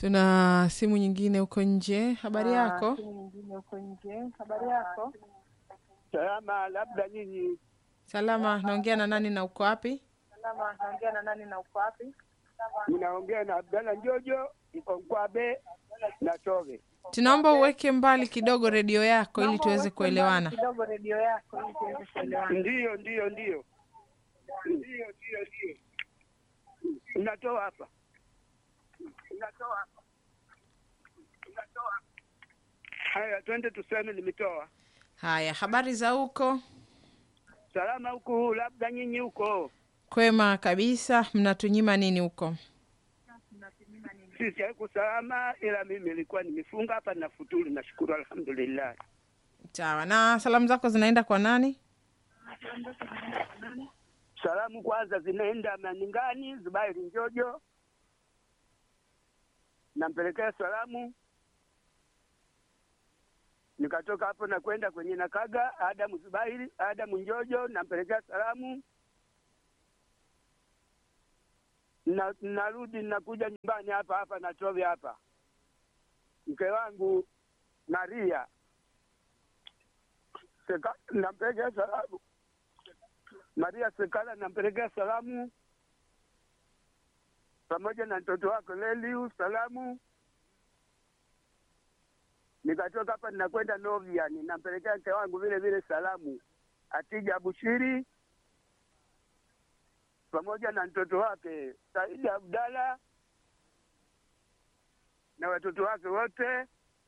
Tuna simu nyingine huko nje. Habari yako? nyingine huko nje. Habari yako? Salama, labda nyinyi Salama. Naongea na nani na uko wapi? Salama, naongea na nani na uko wapi? mnaongea na Abdalla Njojo Mkonkwabe na Tove. Tunaomba uweke mbali kidogo redio yako ili tuweze kuelewana. Kidogo redio yako ili tuweze kuelewana. Ndiyo, ndiyo, ndiyo, ndiyo, ndiyo, ndiyo. Unatoa hapa, unatoa hapa, unatoa hapa. Haya, twende tuseme nimetoa. Haya, habari za huko? Salama huku, labda nyinyi huko. Kwema kabisa. Mnatunyima nini huko? Sisi haiku salama, ila mimi nilikuwa nimefunga hapa na futuru. Nashukuru, alhamdulillah. Sawa. Na salamu zako zinaenda kwa nani? Salamu kwanza zinaenda Maningani, Zubairi Njojo, nampelekea salamu. Nikatoka hapo na kwenda kwenye Nakaga, Adamu Zubairi, Adamu Njojo, nampelekea salamu. Na, narudi nakuja nyumbani hapa hapa Natove hapa, mke wangu Maria Seka, nampelekea salamu Maria Sekala nampelekea salamu pamoja na mtoto wake Leliu salamu. Nikatoka hapa ninakwenda Novia, ninampelekea mke wangu vile vile salamu Atija Bushiri pamoja na mtoto wake Saidi Abdala na watoto wake wote.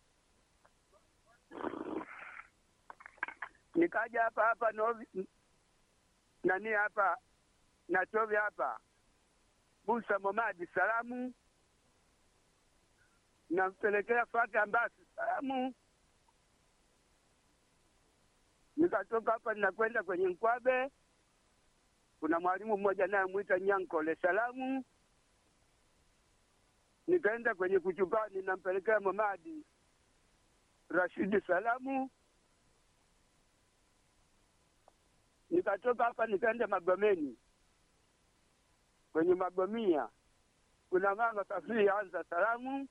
Nikaja hapa hapa Novi, nani hapa Natove hapa Musa Momadi salamu, nampelekea Fati Ambasi salamu. Nikatoka hapa ninakwenda kwenye Nkwabe, kuna mwalimu mmoja naye mwita Nyankole salamu. Nikaenda kwenye Kuchupani, nampelekea Momadi Rashidi salamu. nikatoka hapa nikaenda Magomeni, kwenye Magomia kuna mama Safiri anza salamu,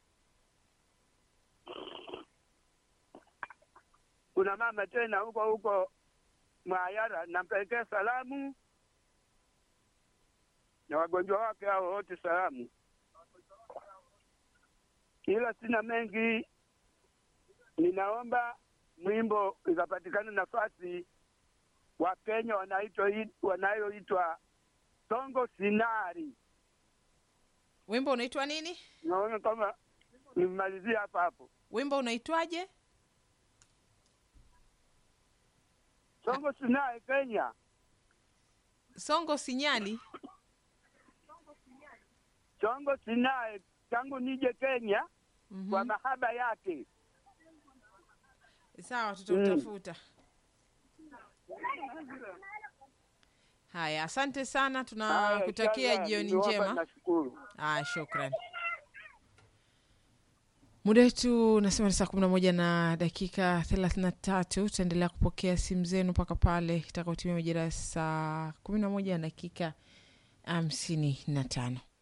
kuna mama tena huko huko Mwayara nampelekea salamu, na wagonjwa wake hao wote salamu, ila sina mengi. Ninaomba mwimbo ikapatikana nafasi wa Kenya wanaitwa wanayoitwa Songo Sinari. Wimbo unaitwa nini? Naona kama nimalizie hapa hapo. Wimbo unaitwaje? Songo Sinari Kenya, Songo Sinyali. Songo Sinari tangu nije Kenya Mhm. kwa mahaba yake. Sawa, tutamtafuta. Haya, asante sana, Haya, tunakutakia inshallah, jioni ndio hapa njema. Nashukuru. Ah, shukran. Muda wetu unasema ni saa kumi na moja na dakika thelathini na tatu. Tutaendelea kupokea simu zenu mpaka pale itakaotimia majira ya saa kumi na moja na dakika hamsini na tano.